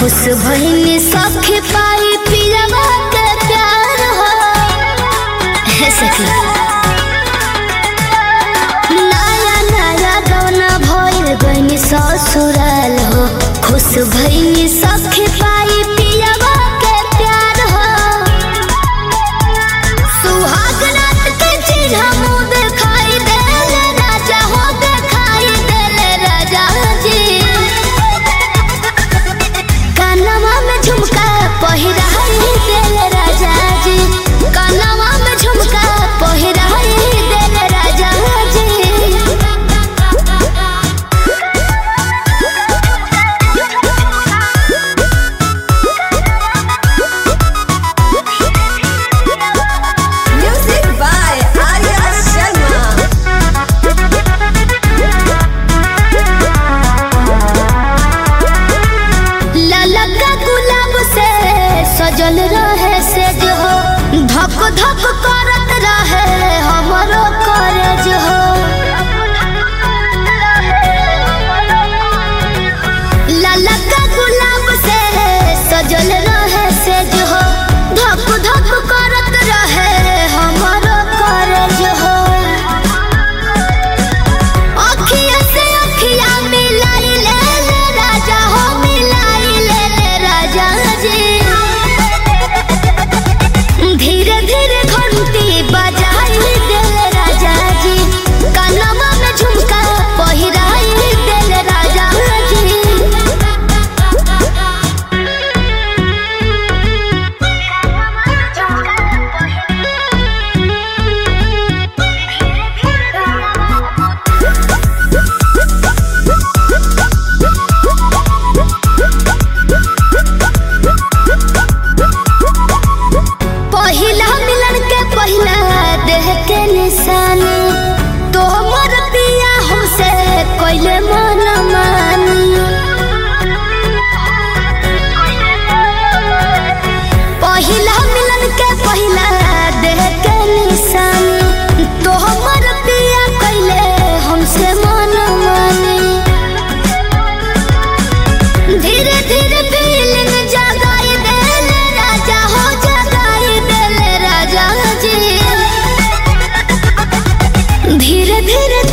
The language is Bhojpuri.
खुश भइनी सखी पाई पिलवा के प्यार हो हे सखी नया नया गौना भइल गइनी ससुराल हो खुश भइनी सखी पाई पिलवा के प्यार हो सुहाग रात के चिन्ह मुँह दिखाई देले राजा हो दिखाई देले राजा जी कानवा में झुमका पहिराई देले राजा जी कानवा में झुमका पहिराई देले राजा जी Music by Arya Sharma. ललका गुलाब से सजल रहे से जो धक धक करत रहे हमरो कॉलेज हो ललका गुलाब से सजल रहे से जो धक धक करत रहे हमरो कॉलेज हो अखिया से अखिया मिलाई ले ले राजा हो मिलाई ले ले राजा जी धीरे धीरे घंटी बजाई दे ले राजा जी कानवा में झुमका पहिराई दे ले राजा जी पहिला मिलन के पहिला देह के निशानी तो हमर पिया हमसे कोइले मन मानी पहिला मिलन के पहिला देह के निशानी तो हमर पिया कोइले हमसे मन मानी धीरे धीरे फीलिंग जगाई देले राजा हो जगाई देले राजा जी धीरे धीरे